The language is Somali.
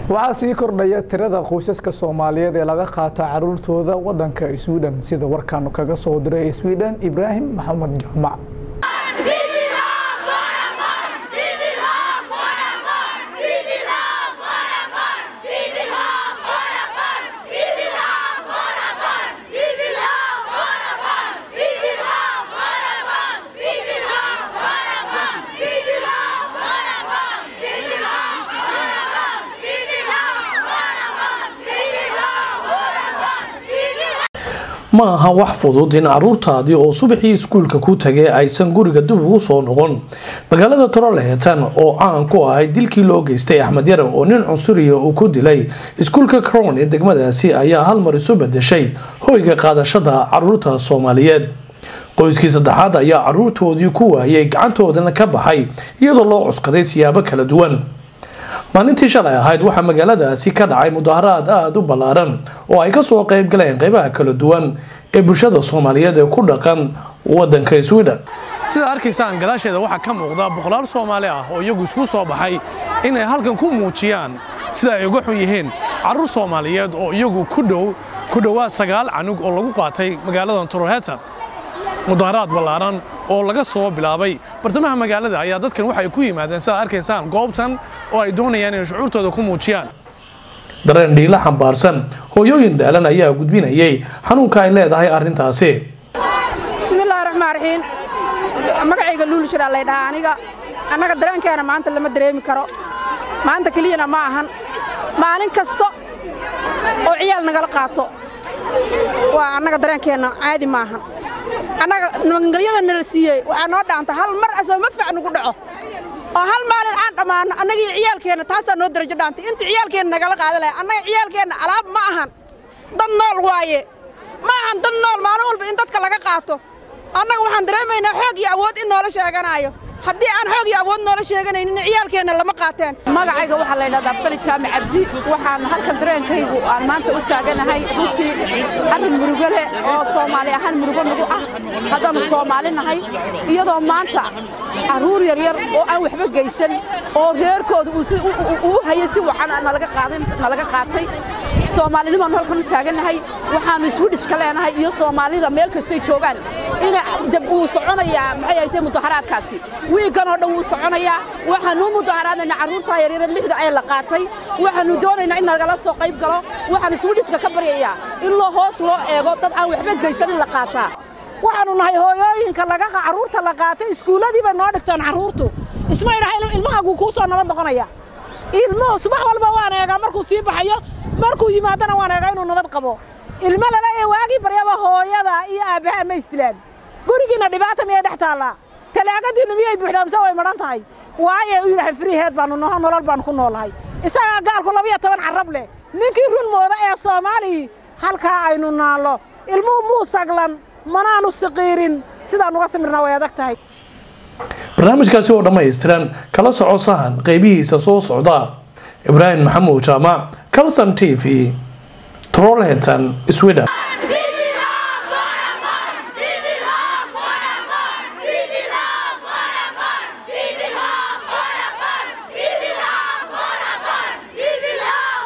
waxaa sii kordhaya tirada qoysaska soomaaliyeed ee laga qaato caruurtooda wadanka sweden sida warkaanu kaga soo diray sweden ibraahim maxamed jaamac ma aha wax fudud in caruurtaadii oo subaxii iskuulka ku tagay aysan guriga dib ugu soo noqon magaalada torolehetan oo caan ku ahayd dilkii loo geystay axmed yare oo nin cunsuriya uu ku dilay iskuulka crown ee degmadaasi ayaa hal mar isu bedeshay hoyga qaadashada caruurta soomaaliyeed qoyskii saddexaad ayaa caruurtoodii ku waayay gacantoodana ka baxay iyadoo loo cuskaday siyaabo kala duwan maalintii shalay ahayd waxaa magaaladaasi ka dhacay mudaharaad aada u ballaaran oo ay kasoo qeyb galeen qeybaha kala duwan ee bulshada soomaaliyeed ee ku dhaqan wadanka sweden sida arkaysaan gadaasheeda waxaa ka muuqda boqolaal soomaali ah oo iyagu isku soo baxay inay halkan ku muujiyaan sida ay uga xun yihiin carruur soomaaliyeed oo iyagu ku dhow ku dhowaad sagaal canug oo lagu qaatay magaalada torohetan mudaharaad ballaaran oo laga soo bilaabay bartamaha magaalada ayaa dadkan waxay ku yimaadeen sidaad arkaysaan goobtan oo ay doonayaan inay shucuurtooda ku muujiyaan dareen dhiila xambaarsan hooyooyin daalan ayaa gudbinayay xanuunka ay leedahay arrintaasi bismillaahi raxmaan raxiim magacayga luul shiraa lay dhahaa aniga annaga dareenkeena maanta lama dareemi karo maanta keliyana ma ahan maalin kasta oo ciyaal nagala qaato waa annaga dareenkeenna caadi ma ahan annaga nabadgelyada nala siiyey waxaa noo dhaanta hal mar asoo madfac nagu dhaco oo hal maalin aan dhammaanno annagii ciyaalkeenna taasaa noo darajo dhaantay inta ciyaalkeenna nagala qaada lahay annaga ciyaalkeenna alaab ma ahan dad nool waaye ma ahan dad nool maalin walba in dadka laga qaato annaga waxaan dareemaynaa xoog iyo awood in noola sheeganaayo haddii aan xoog iyo awood noola sheeganaynin ciyaalkeenna lama qaateen magacayga waxaa la ydhahdaa fali jaamac cabdi waxaan halkan dareenkaygu aan maanta u taaganahay runtii arrin murugo leh oo soomaali ahaan murugo nagu ah haddaannu soomaali nahay iyadoo maanta carruur yaryar oo aan waxba geysan oo reerkooda uu hayay si wacan nalaga qaatay soomaalinimaannu halkan u taagannahay waxaannu iswidhishka leenahay iyo soomaalida meel kastay joogaan ina dab uu soconayaa maxay ay tahay mudaharaadkaasi wiiggan oo dhan wuu soconayaa waxaannu u mudaharaadayna carruurtaa yaryara lixda ee la qaatay waxaannu doonaynaa in nagala soo qayb galo waxaan iswidhishka ka baryayaa in loo hoos loo eego dad aan waxba geysan in la qaataa waxaannu nahay hooyooyinka carruurta la qaatay iskuulladii bay noo dhigtaan carruurtu ismay dhahay ilmahaguu kuu soo nabad noqonaya ilmuhu subax walba waan eegaa markuu sii baxayo markuu yimaadana waan eegaa inuu nabad qabo ilmo laleeya waagii baryaba hooyada iyo aabbaha ma isdilaan gurigiinna dhibaata miyay dhex taallaa talaagadiinnu miyay buuxdaa mise way madhan tahay waaye u yidhahay friiheed baannu naho nolol baannu ku noolahay isagaa gaalku labiyo toban carrab leh ninkii run mooda ee soomaalii halkaa aynu naallo ilmuhu muu saglan manaanu siqiirin sidaan uga samirnaa way adag tahay barnaamijkaasi oo dhammaystiran kala soco sahan qeybihiisa soo socda ibraahim maxamuud jaamac calson t v trolhetan sweden